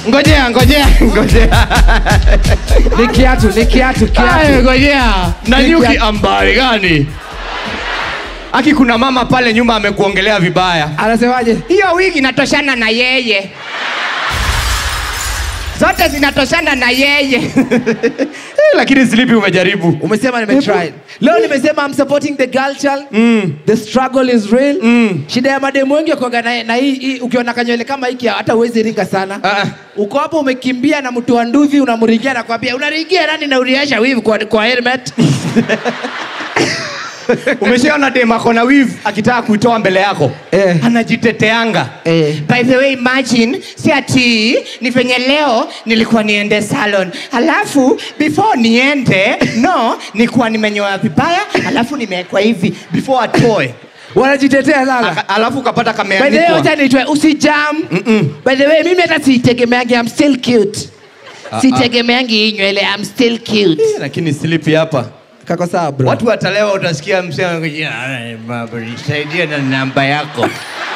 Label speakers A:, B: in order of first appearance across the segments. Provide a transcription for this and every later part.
A: ngojea ngojea ngojea
B: Ni kiatu, ni kiatu,
A: Ay,
B: kiatu.
A: ngojea na
B: Ni
A: nyuki
B: kia-
A: ambari gani aki kuna mama pale nyuma amekuongelea vibaya
B: Anasemaje?
A: hiyo wigi inatoshana na yeye zote zinatoshana na yeye Eh, lakini slipi umejaribu
B: Umesema nimetry. Leo nimesema I'm supporting the girl child.
A: mm.
B: The struggle is real.
A: Mm.
B: Shida ya mademu wengi wakuanga na, na hii, hii ukiona kanywele kama hiki hata uwezi ringa sana.
A: Ah, ah.
B: Uko hapo umekimbia na mtu wa nduvi unamringia na kwambia unaringia nani na uriasha wivu kwa, kwa helmet.
A: umeshaona dem ako na wiv akitaka kuitoa mbele yako
B: Eh.
A: anajiteteanga
B: Eh.
A: by the way imagine si ati ni venye leo nilikuwa niende salon alafu before niende no nilikuwa nimenyoa vibaya alafu nimewekwa hivi before atoe
B: Wanajitetea lala.
A: Aka- alafu ukapata
B: By the way, wacha
A: kameandikwa
B: niitwe usijam. By the way, mimi hata sitegemeangi I'm still cute. Sitegemeangi hii nywele I'm still cute.
A: lakini slipi hapa
B: Kako sawa bro.
A: watu watalewa utasikia msema nisaidie na namba yako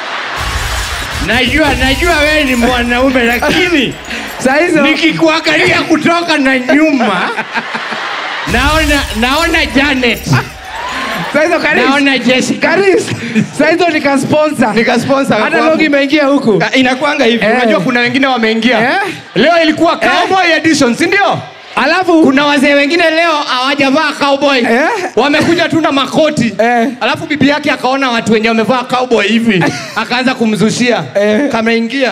A: najua najua wewe ni mwanaume lakini
B: Saa hizo
A: nikikuangalia kutoka na nyuma naona naona janet
B: saa hizo Karis.
A: naona jessica
B: Karis. Saa hizo nika sponsor.
A: nikasponsor
B: Hata logo imeingia huku.
A: inakwanga hivi
B: Eh.
A: unajua kuna wengine wameingia
B: Eh.
A: leo ilikuwa cowboy edition si ndio
B: Alafu
A: kuna wazee wengine leo hawajavaa cowboy
B: Eh.
A: wamekuja tu na makoti
B: Eh.
A: alafu bibi yake akaona watu wenye wamevaa cowboy hivi akaanza kumzushia
B: Eh.
A: kameingia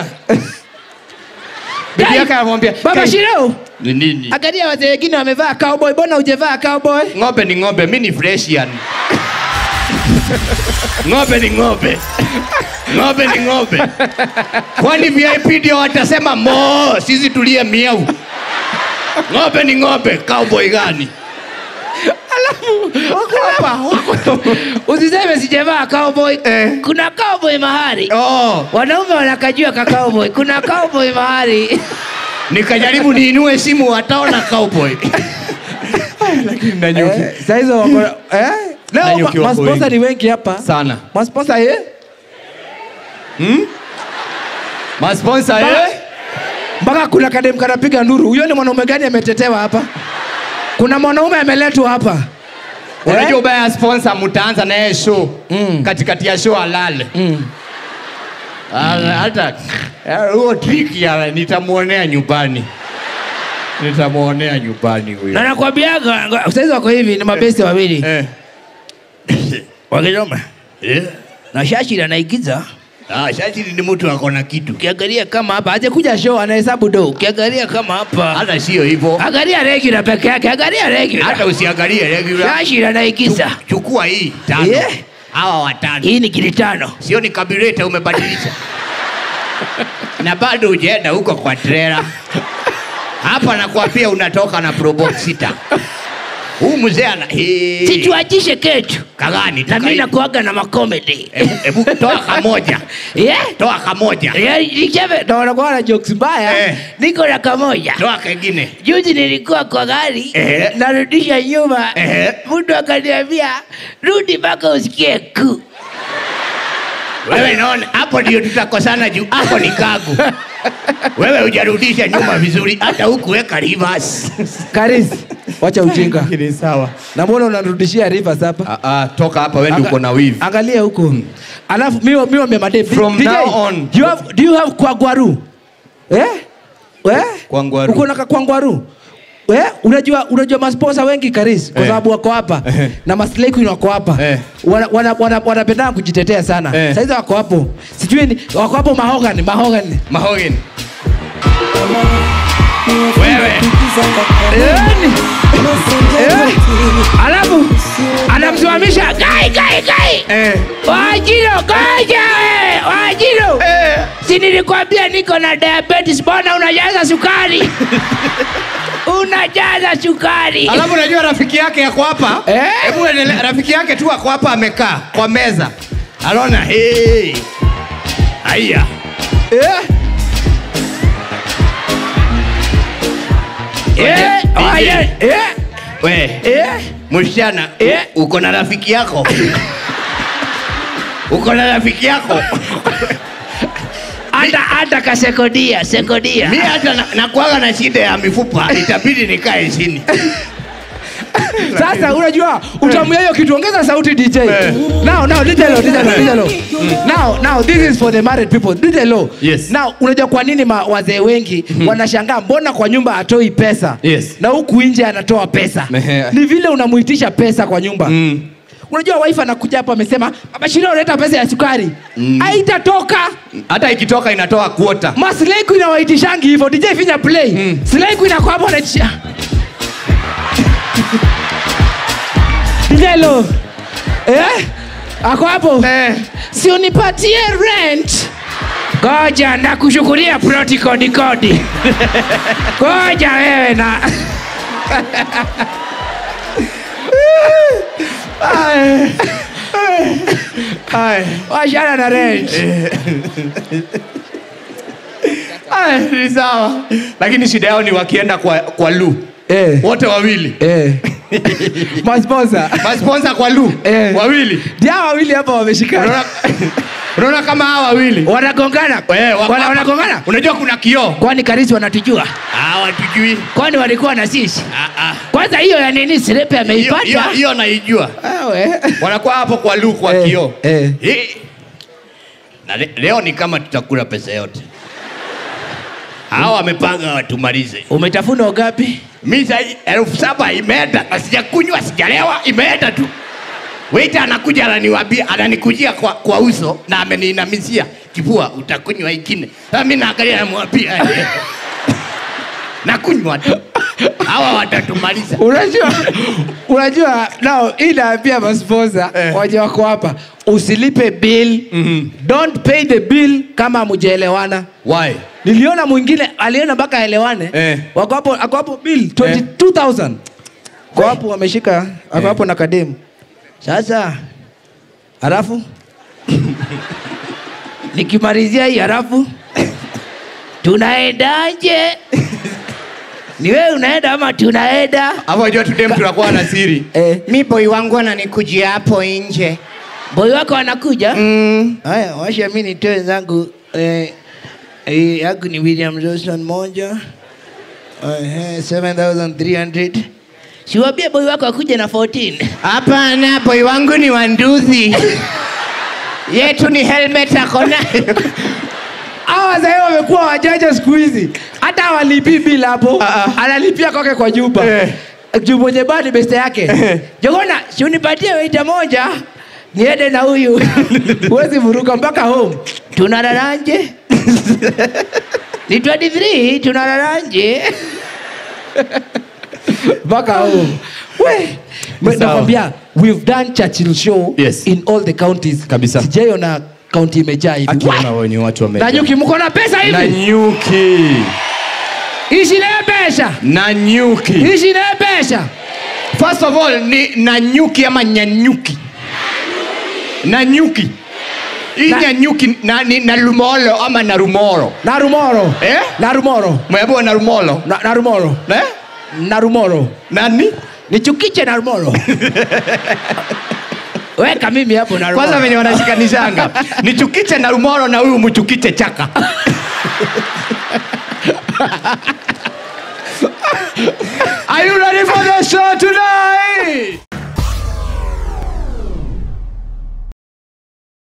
A: bibi
B: Kai,
A: yake anamwambia
B: Baba
A: "Kai,
B: Shirau,
A: ni nini
B: angalia wazee wengine wamevaa cowboy, mbona hujavaa cowboy?
A: ng'ombe ni ng'ombe mi ni freshian ng'ombe ni ng'ombe ng'ombe ni ng'ombe kwani vip ndio watasema mo sisi tulie miau ng'ombe ni ng'ombe cowboy gani
B: Wako hapa, wako. Usiseme sijavaa cowboy.
A: Eh.
B: Kuna cowboy mahali.
A: oh,
B: Wanaume wanakajua ka cowboy. Kuna cowboy mahali.
A: nikajaribu niinue simu wataona cowboy lakini nanyuki
B: Eh, saa hizo wako eh? Leo
A: Nanyi
B: ma-
A: ukiwa
B: masponsa
A: wengi.
B: ni wengi hapa.
A: sana
B: Masponsa eh?
A: masponsa eh?
B: Mpaka kuna kadem kanapiga nduru. Huyo ni mwanaume gani ametetewa hapa? Kuna mwanaume ameletwa hapa.
A: unajua ubaya ya sponsor mtaanza naye show
B: Mm.
A: katikati ya show alale
B: Mm.
A: Ah, hata eh, huo trick ya nitamwonea nyumbani nitamwonea nyumbani
B: Na
A: huyo
B: nakwambiaga ngo- saizi wako hivi ni mabesti wawili.
A: eh.
B: Wakisoma.
A: Eh.
B: Na Shashi anaigiza.
A: Ah, Shachiri ni mtu ako na kitu
B: Ukiangalia kama hapa aje kuja show anahesabu do. Ukiangalia kama hapa.
A: hata sio hivyo
B: Angalia regular peke yake. Angalia regular.
A: hata usiangalie regular
B: Shashi anaigiza.
A: chukua hii tano
B: Yeah.
A: hawa watano
B: Hii ni kili tano.
A: sio ni kabireta umebadilisha na bado ujaenda huko kwa trela hapa nakwambia unatoka na probox sita huu mzee ana Hii.
B: Situatishe ketu.
A: kagani
B: Na mimi nakuaga na makomedi.
A: Hebu- hebu toa kamoja
B: Yeah?
A: toa kamoja
B: Yeah, nichebe ndo wanakuwa na jokes mbaya.
A: Eh.
B: Niko na kamoja.
A: toa kengine
B: Juzi nilikuwa kwa gari
A: Eh.
B: narudisha nyuma,
A: Eh.
B: mtu akaniambia rudi mpaka usikie ku.
A: wewe naona hapo ndio tutakosana juu hapo ni kagu wewe hujarudisha nyuma vizuri hata huku weka reverse
B: Karis, wacha ujinga.
A: ni sawa
B: Na mbona unarudishia Rivers hapa?
A: ah, ah, toka hapa wewe ndio
B: Anga-
A: uko na wivu
B: Angalia huko. Alafu mimi mimi mwambia madem.
A: From
B: DJ,
A: now on.
B: Do you have do you have kwangwaru? Eh? Eh?
A: Kwangwaru.
B: Uko na kwangwaru? Eh, unajua unajua masponsa wengi Karis kwa
A: Eh.
B: sababu wako hapa
A: Eh.
B: na maslay queen wako hapa
A: Eh.
B: wana wana wana- wanapenda kujitetea sana
A: Eh.
B: saizi wako hapo sijui ni wako hapo mahogany mahogany
A: mahogany wewe
B: Yaani, eh, alafu anamsimamisha gai gai gai
A: eh.
B: Wajiro goja we Wajiro
A: Eh.
B: si nilikwambia niko na diabetes mbona unajaza sukari unajaza sukari
A: alafu unajua rafiki yake yako hapa
B: Eh?
A: hebu endelea rafiki yake tu ako hapa amekaa kwa meza anaona hey. haya
B: Eh? Eh,
A: DJ.
B: oye, eh,
A: we
B: eh.
A: msichana
B: Eh?
A: u- uko na rafiki yako uko na rafiki yako
B: hata hata kasekodia sekodia
A: mi hata na- nakuwaga na shida ya mifupa itabidi nikae chini
B: sasa unajua utamuia hiyo kitu ongeza sauti dj now now dj low dj low dj low now now this is for the married people dj low
A: Yes.
B: now unajua kwa nini ma- wazee wengi wanashangaa mbona kwa nyumba atoi pesa
A: Yes.
B: na huku nje anatoa pesa
A: Ehe.
B: ni vile unamuitisha pesa kwa nyumba
A: Mm.
B: unajua wife anakuja hapo amesema baba shiro unaleta pesa ya sukari haitatoka
A: hata ikitoka inatoa kuota
B: maslaiku inawaitishangi hivyo dj finya play mm. slaiku inakuwa hapo anaitisha dj lo eh? ako hapo
A: Eh.
B: si unipatie rent goja ndakushukulia proti kodi kodi goja wewe na washana na rent
A: Aya, ni sawa lakini shida yao ni wakienda kwa, kwa lu
B: eh.
A: wote wawili
B: eh. masponsa
A: masponsa kwa lu
B: Eh.
A: wawili
B: dia wawili hapa wameshikana
A: unaona unaona kama hawa wawili
B: wanagongana
A: Eh, wako
B: Wana-
A: hapa.
B: wanagongana
A: unajua kuna kioo
B: kwani karisi wanatujua
A: hawatujui
B: kwani walikuwa na sisi
A: Ah, ah.
B: kwanza hiyo ya nini sirepe
A: Hiyo- hiyo-
B: ameipata
A: hiyo naijua
B: Awe.
A: wanakuwa hapo kwa lu kwa
B: Eh,
A: kioo
B: eh.
A: Eh. na le, leo ni kama tutakula pesa yote hawa wamepanga watumalize
B: umetafuna ugapi
A: mi sai elfu saba imeenda na sijakunywa sijalewa imeenda tu weita anakuja ananiwambia ananikujia kwa, kwa uso na ameniinamisia kipua utakunywa ikine sasa mi naangalia namwambia eh. nakunywa tu hawa watatumaliza
B: unajua unajua nao hii naambia masponsa
A: Eh.
B: waje wako hapa usilipe bill
A: Mhm.
B: don't pay the bill kama mujaelewana
A: why
B: niliona mwingine aliona mpaka aelewane
A: Eh.
B: wako hapo ako hapo bill 22000 kwa hapo wameshika ako hapo na kademu sasa halafu nikimalizia hii halafu tunaendaje ni wewe unaenda ama tunaenda
A: hapo wajua tudem tunakuwa na siri
B: eh,
A: mi boi wangu ananikujia hapo nje
B: boy wako anakuja
A: mm.
B: haya washa mi nitoe zangu eh, eh, yangu ni william johnson moja eh, 7300 siwambie boy wako akuja na 14
A: hapana boi wangu ni wanduthi yetu ni helmet akona
B: hawa wazee wamekuwa wajanja siku hizi hata awalipi bila hapo
A: Ah, ah.
B: analipia kwake kwa nyumba
A: Eh.
B: juu mwenye baa ni beste yake jogona si unipatie weita moja niende na huyu huwezi vuruka mpaka home tunalalanje ni 23 tunalalanje mpaka home we
A: Sawa.
B: nakwambia we've done churchill show
A: Yes.
B: in all the counties
A: Kabisa.
B: sijaiona kaunti imejaa hivi
A: akiona wenye watu wame
B: na nyuki mko na pesa
A: na
B: hivi
A: nyuki
B: ishi naye pesa
A: na nyuki
B: ishi naye pesa
A: first of all ni na nyuki ama nyanyuki na nyuki hii
B: Na-
A: nyanyuki na, ni na lumolo ama na rumoro
B: na rumoro
A: Eh?
B: na rumoro
A: mwebo na rumolo
B: na, na rumoro
A: eh?
B: na rumoro
A: nani
B: nichukiche na rumoro weka mimi hapo na rumoro
A: kwanza venye wanashikanishanga nichukiche na rumoro na huyu mchukiche chaka Are you ready for